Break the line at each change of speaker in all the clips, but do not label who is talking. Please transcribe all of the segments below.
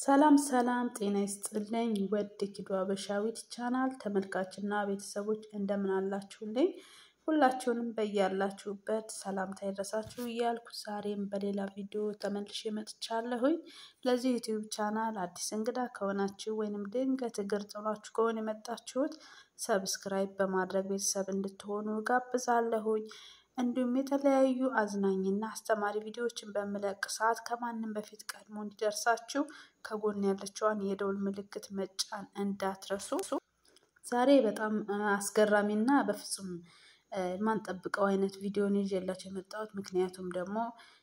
ሰላም ሰላም ጤና ይስጥልኝ ውድ ኪዱ አበሻዊት ቻናል ተመልካችና ቤተሰቦች እንደምን አላችሁልኝ? ሁላችሁንም በያላችሁበት ሰላምታ ይድረሳችሁ እያልኩ ዛሬም በሌላ ቪዲዮ ተመልሼ መጥቻለሁኝ። ለዚህ ዩቲዩብ ቻናል አዲስ እንግዳ ከሆናችሁ ወይንም ድንገት እግር ጥሏችሁ ከሆነ የመጣችሁት ሰብስክራይብ በማድረግ ቤተሰብ እንድትሆኑ ጋብዛለሁኝ። እንዲሁም የተለያዩ አዝናኝና አስተማሪ ቪዲዮዎችን በምለቅ ሰዓት ከማንም በፊት ቀድሞ እንዲደርሳችሁ ከጎን ያለችዋን የደውል ምልክት መጫን እንዳትረሱ። ዛሬ በጣም አስገራሚና በፍጹም የማንጠብቀው አይነት ቪዲዮን ይዤላችሁ የመጣሁት ምክንያቱም ደግሞ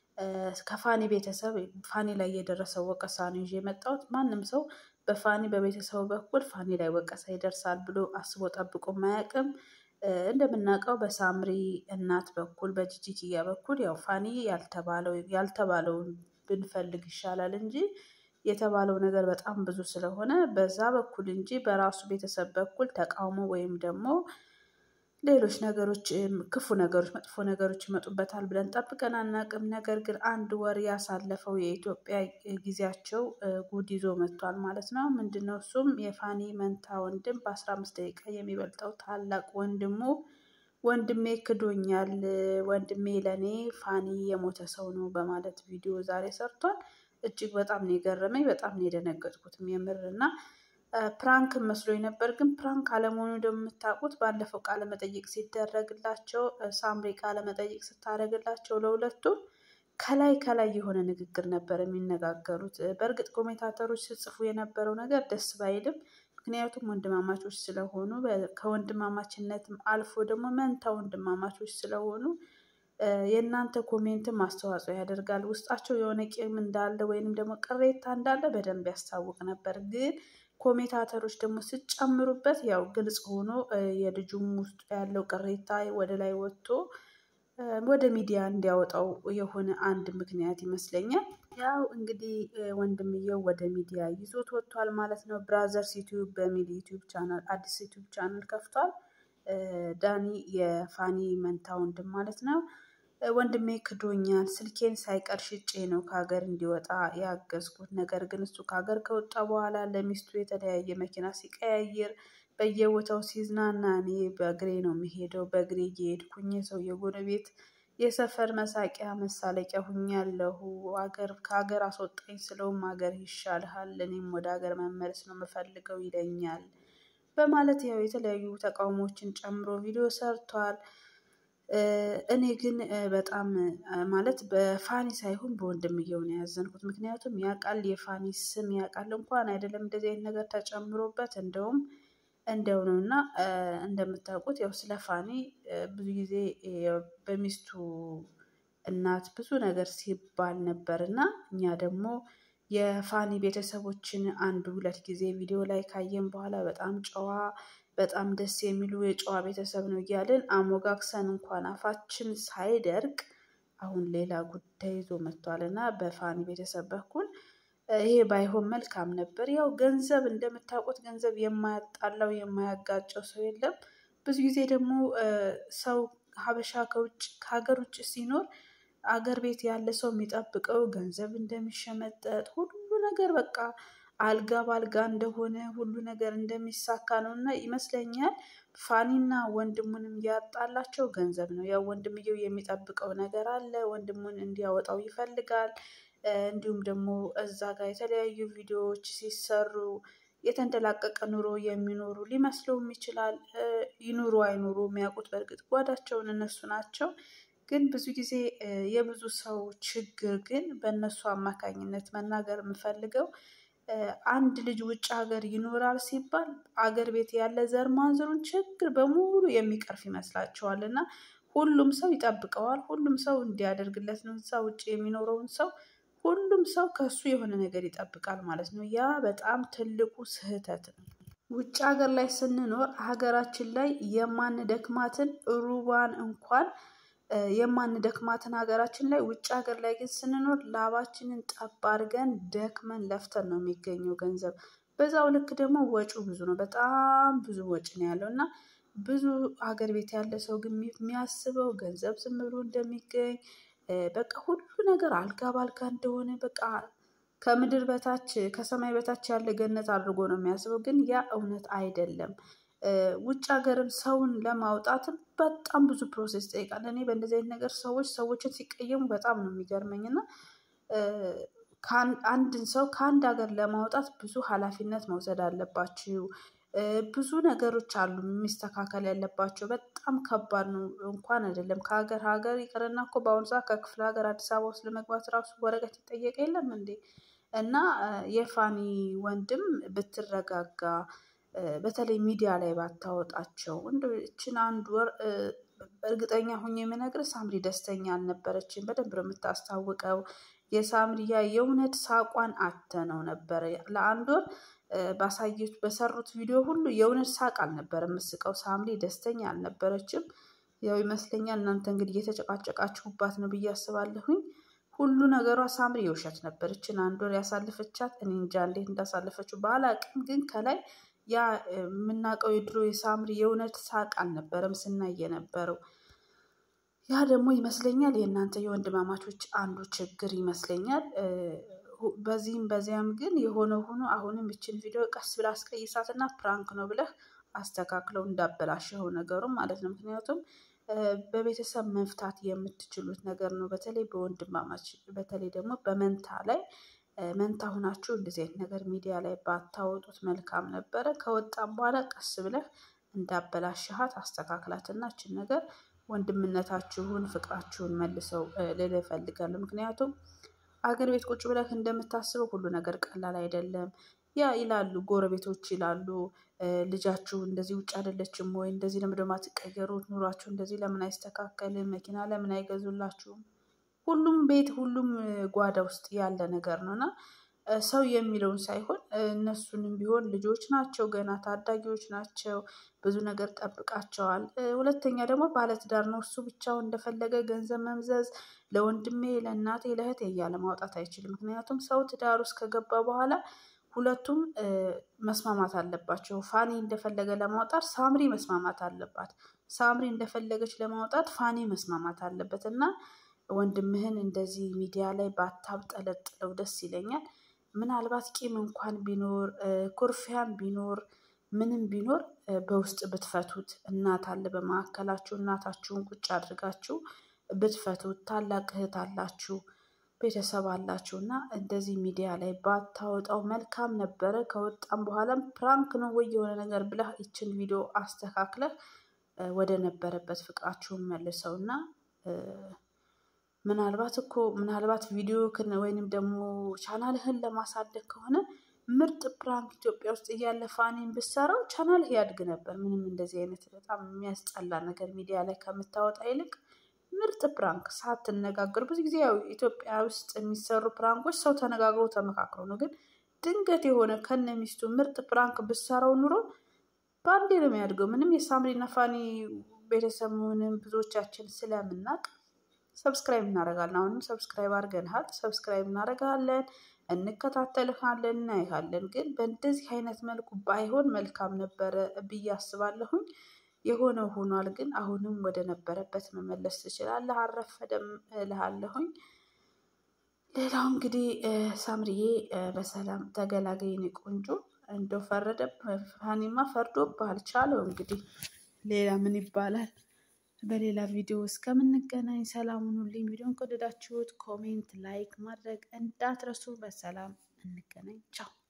ከፋኒ ቤተሰብ ፋኒ ላይ የደረሰው ወቀሳ ነው ይዤ የመጣሁት። ማንም ሰው በፋኒ በቤተሰቡ በኩል ፋኒ ላይ ወቀሳ ይደርሳል ብሎ አስቦ ጠብቆ ማያውቅም። እንደምናውቀው በሳምሪ እናት በኩል በጂጂኪያ በኩል ያው ፋኒ ያልተባለው ያልተባለውን ብንፈልግ ይሻላል እንጂ የተባለው ነገር በጣም ብዙ ስለሆነ በዛ በኩል እንጂ በራሱ ቤተሰብ በኩል ተቃውሞ ወይም ደግሞ ሌሎች ነገሮች ክፉ ነገሮች መጥፎ ነገሮች ይመጡበታል ብለን ጠብቀን አናውቅም። ነገር ግን አንድ ወር ያሳለፈው የኢትዮጵያ ጊዜያቸው ጉድ ይዞ መጥቷል ማለት ነው። ምንድነው እሱም የፋኒ መንታ ወንድም በአስራ አምስት ደቂቃ የሚበልጠው ታላቅ ወንድሙ ወንድሜ ክዶኛል፣ ወንድሜ ለእኔ ፋኒ የሞተ ሰው ነው በማለት ቪዲዮ ዛሬ ሰርቷል። እጅግ በጣም ነው የገረመኝ፣ በጣም ነው የደነገጥኩትም የምር እና ፕራንክ መስሎኝ ነበር። ግን ፕራንክ አለመሆኑ እንደምታውቁት ባለፈው ቃለ መጠይቅ ሲደረግላቸው ሳምሪ ቃለ መጠይቅ ስታደርግላቸው ለሁለቱም ከላይ ከላይ የሆነ ንግግር ነበር የሚነጋገሩት። በእርግጥ ኮሜንታተሮች ሲጽፉ የነበረው ነገር ደስ ባይልም ምክንያቱም ወንድማማቾች ስለሆኑ ከወንድማማችነትም አልፎ ደግሞ መንታ ወንድማማቾች ስለሆኑ የእናንተ ኮሜንትም አስተዋጽኦ ያደርጋል። ውስጣቸው የሆነ ቂም እንዳለ ወይንም ደግሞ ቅሬታ እንዳለ በደንብ ያስታውቅ ነበር ግን ኮሜንታተሮች ደግሞ ስጨምሩበት ያው ግልጽ ሆኖ የልጁም ውስጡ ያለው ቅሬታ ወደ ላይ ወጥቶ ወደ ሚዲያ እንዲያወጣው የሆነ አንድ ምክንያት ይመስለኛል። ያው እንግዲህ ወንድምየው ወደ ሚዲያ ይዞት ወጥቷል ማለት ነው። ብራዘርስ ዩቲዩብ በሚል ዩቲዩብ ቻናል አዲስ ዩቲዩብ ቻናል ከፍቷል። ዳኒ የፋኒ መንታ ወንድም ማለት ነው። ወንድሜ ክዶኛል፣ ስልኬን ሳይቀር ሽጬ ነው ከሀገር እንዲወጣ ያገዝኩት። ነገር ግን እሱ ከሀገር ከወጣ በኋላ ለሚስቱ የተለያየ መኪና ሲቀያይር በየቦታው ሲዝናና እኔ በእግሬ ነው የሚሄደው። በእግሬ እየሄድኩኝ ሰው የጎረቤት የሰፈር መሳቂያ መሳለቂያ ሁኛለሁ። ሀገር ከሀገር አስወጣኝ ስለውም ሀገር ይሻልሃል፣ እኔም ወደ ሀገር መመለስ ነው የምፈልገው ይለኛል በማለት ያው የተለያዩ ተቃውሞችን ጨምሮ ቪዲዮ ሰርቷል። እኔ ግን በጣም ማለት በፋኒ ሳይሆን በወንድምየው ነው ያዘንኩት። ምክንያቱም ያውቃል የፋኒ ስም ያውቃል እንኳን አይደለም እንደዚህ አይነት ነገር ተጨምሮበት እንደውም እንደው ነው እና እንደምታውቁት ያው ስለ ፋኒ ብዙ ጊዜ በሚስቱ እናት ብዙ ነገር ሲባል ነበር እና እኛ ደግሞ የፋኒ ቤተሰቦችን አንድ ሁለት ጊዜ ቪዲዮ ላይ ካየን በኋላ በጣም ጨዋ በጣም ደስ የሚሉ የጨዋ ቤተሰብ ነው እያልን አሞጋግሰን እንኳን አፋችን ሳይደርቅ አሁን ሌላ ጉዳይ ይዞ መጥቷል እና በፋኒ ቤተሰብ በኩል ይሄ ባይሆን መልካም ነበር። ያው ገንዘብ እንደምታውቁት ገንዘብ የማያጣላው የማያጋጨው ሰው የለም። ብዙ ጊዜ ደግሞ ሰው ሀበሻ ከውጭ ከሀገር ውጭ ሲኖር አገር ቤት ያለ ሰው የሚጠብቀው ገንዘብ እንደሚሸመጠጥ ሁሉ ነገር በቃ አልጋ በአልጋ እንደሆነ ሁሉ ነገር እንደሚሳካ ነው እና ይመስለኛል ፋኒና ወንድሙንም ያጣላቸው ገንዘብ ነው። ያው ወንድምየው የሚጠብቀው ነገር አለ፣ ወንድሙን እንዲያወጣው ይፈልጋል። እንዲሁም ደግሞ እዛ ጋር የተለያዩ ቪዲዮዎች ሲሰሩ የተንደላቀቀ ኑሮ የሚኖሩ ሊመስለውም ይችላል። ይኑሩ አይኑሩ የሚያውቁት በእርግጥ ጓዳቸውን እነሱ ናቸው። ግን ብዙ ጊዜ የብዙ ሰው ችግር ግን በእነሱ አማካኝነት መናገር የምፈልገው አንድ ልጅ ውጭ ሀገር ይኖራል ሲባል አገር ቤት ያለ ዘር ማንዘሩን ችግር በሙሉ የሚቀርፍ ይመስላቸዋል እና ሁሉም ሰው ይጠብቀዋል። ሁሉም ሰው እንዲያደርግለት ነው። እዛ ውጭ የሚኖረውን ሰው ሁሉም ሰው ከሱ የሆነ ነገር ይጠብቃል ማለት ነው። ያ በጣም ትልቁ ስህተት ነው። ውጭ ሀገር ላይ ስንኖር ሀገራችን ላይ የማንደክማትን ሩባን እንኳን የማንደክማትን ሀገራችን ላይ ውጭ ሀገር ላይ ግን ስንኖር ላባችንን ጠብ አድርገን ደክመን ለፍተን ነው የሚገኘው ገንዘብ። በዛው ልክ ደግሞ ወጪው ብዙ ነው። በጣም ብዙ ወጪ ነው ያለው እና ብዙ ሀገር ቤት ያለ ሰው ግን የሚያስበው ገንዘብ ዝም ብሎ እንደሚገኝ በቃ ሁሉ ነገር አልጋ ባልጋ እንደሆነ በቃ ከምድር በታች ከሰማይ በታች ያለ ገነት አድርጎ ነው የሚያስበው። ግን ያ እውነት አይደለም። ውጭ ሀገርም ሰውን ለማውጣትም በጣም ብዙ ፕሮሴስ ይጠይቃል። እኔ በእንደዚህ አይነት ነገር ሰዎች ሰዎችን ሲቀየሙ በጣም ነው የሚገርመኝ እና አንድን ሰው ከአንድ ሀገር ለማውጣት ብዙ ኃላፊነት መውሰድ አለባችሁ። ብዙ ነገሮች አሉ የሚስተካከል ያለባቸው በጣም ከባድ ነው። እንኳን አይደለም ከሀገር ሀገር ይቅርና እኮ በአሁኑ ሰዓት ከክፍለ ሀገር አዲስ አበባ ውስጥ ለመግባት ራሱ ወረቀት ይጠየቅ የለም እንዴ? እና የፋኒ ወንድም ብትረጋጋ በተለይ ሚዲያ ላይ ባታወጣቸው እንደው ይቺን አንድ ወር እርግጠኛ ሆኜ የምነግርህ ሳምሪ ደስተኛ አልነበረችም። በደንብ ነው የምታስታውቀው። የሳምሪያ የእውነት ሳቋን አተነው ነበረ ለአንድ ወር ባሳየች በሰሩት ቪዲዮ ሁሉ የእውነት ሳቅ አልነበረ የምስቀው። ሳምሪ ደስተኛ አልነበረችም። ያው ይመስለኛል እናንተ እንግዲህ እየተጨቃጨቃችሁባት ነው ብዬ አስባለሁኝ። ሁሉ ነገሯ ሳምሪ የውሸት ነበር። ይችን አንድ ወር ያሳለፈቻት እኔ እንጃ እንዴት እንዳሳለፈችው ባላቅም፣ ግን ከላይ ያ የምናውቀው የድሮ የሳምሪ የእውነት ሳቅ አልነበረም ስናይ የነበረው። ያ ደግሞ ይመስለኛል የእናንተ የወንድማማቾች አንዱ ችግር ይመስለኛል። በዚህም በዚያም ግን የሆነ ሆኖ አሁንም ይችን ቪዲዮ ቀስ ብላ አስቀይሳትና ፕራንክ ነው ብለህ አስተካክለው እንዳበላሸው ነገሩ ማለት ነው። ምክንያቱም በቤተሰብ መፍታት የምትችሉት ነገር ነው። በተለይ በወንድማማች በተለይ ደግሞ በመንታ ላይ መንታ ሁናችሁ እንደዚህ አይነት ነገር ሚዲያ ላይ ባታወጡት መልካም ነበረ። ከወጣም በኋላ ቀስ ብለህ እንዳበላሸሃት አስተካክላትና ይችን ነገር ወንድምነታችሁን ፍቅራችሁን መልሰው ልል እፈልጋለሁ። ምክንያቱም አገር ቤት ቁጭ ብለህ እንደምታስበው ሁሉ ነገር ቀላል አይደለም። ያ ይላሉ ጎረቤቶች ይላሉ ልጃችሁ እንደዚህ ውጭ አይደለችም ወይ? እንደዚህ ለምን ደግሞ አትቀየሩት? ኑሯችሁ እንደዚህ ለምን አይስተካከልም? መኪና ለምን አይገዙላችሁም? ሁሉም ቤት ሁሉም ጓዳ ውስጥ ያለ ነገር ነው እና ሰው የሚለውን ሳይሆን እነሱንም ቢሆን ልጆች ናቸው፣ ገና ታዳጊዎች ናቸው። ብዙ ነገር ጠብቃቸዋል። ሁለተኛ ደግሞ ባለትዳር ነው። እሱ ብቻው እንደፈለገ ገንዘብ መምዘዝ ለወንድሜ፣ ለእናቴ፣ ለእህቴ እያለ ማውጣት አይችልም። ምክንያቱም ሰው ትዳር ውስጥ ከገባ በኋላ ሁለቱም መስማማት አለባቸው። ፋኒ እንደፈለገ ለማውጣት ሳምሪ መስማማት አለባት። ሳምሪ እንደፈለገች ለማውጣት ፋኒ መስማማት አለበት እና ወንድምህን እንደዚህ ሚዲያ ላይ ባታብጠለጥለው ደስ ይለኛል። ምናልባት ቂም እንኳን ቢኖር ኩርፊያም ቢኖር ምንም ቢኖር በውስጥ ብትፈቱት እናት አለ በመካከላችሁ እናታችሁን ቁጭ አድርጋችሁ ብትፈቱት ታላቅ እህት አላችሁ ቤተሰብ አላችሁ እና እንደዚህ ሚዲያ ላይ ባታወጣው መልካም ነበረ። ከወጣም በኋላም ፕራንክ ነው ወይ የሆነ ነገር ብለህ ይችን ቪዲዮ አስተካክለህ ወደ ነበረበት ፍቅራችሁን መልሰው እና ምናልባት እኮ ምናልባት ቪዲዮ ወይንም ደግሞ ቻናልህን ለማሳደግ ከሆነ ምርጥ ፕራንክ ኢትዮጵያ ውስጥ እያለ ፋኒን ብትሰራው ቻናልህ ያድግ ነበር። ምንም እንደዚህ አይነት በጣም የሚያስጠላ ነገር ሚዲያ ላይ ከምታወጣ ይልቅ ምርጥ ፕራንክ ሳትነጋገር ብዙ ጊዜ ያው ኢትዮጵያ ውስጥ የሚሰሩ ፕራንኮች ሰው ተነጋግሮ ተመካክሮ ነው። ግን ድንገት የሆነ ከነ ሚስቱ ምርጥ ፕራንክ ብሰራው ኑሮ በአንዴ ነው የሚያድገው። ምንም የሳምሪና ፋኒ ቤተሰብ መሆንን ብዙዎቻችን ስለምናውቅ ሰብስክራይብ እናደርጋለን። አሁንም ሰብስክራይብ አድርገንሃል፣ ሰብስክራይብ እናደርጋለን፣ እንከታተልሃለን፣ እናይሃለን። ግን በእንደዚህ አይነት መልኩ ባይሆን መልካም ነበረ ብዬ አስባለሁኝ። የሆነው ሆኗል። ግን አሁንም ወደ ነበረበት መመለስ ትችላለህ። አረፈደም እልሃለሁኝ። ሌላው እንግዲህ ሳምሪዬ በሰላም ተገላገይን ቆንጆ። እንደው ፈረደ ፋኒማ ፈርዶብሃል። ቻለው እንግዲህ ሌላ ምን ይባላል? በሌላ ቪዲዮ እስከምንገናኝ ሰላም ሁኑልኝ። ቪዲዮን ከወደዳችሁት ኮሜንት፣ ላይክ ማድረግ እንዳትረሱ። በሰላም እንገናኝ። ቻው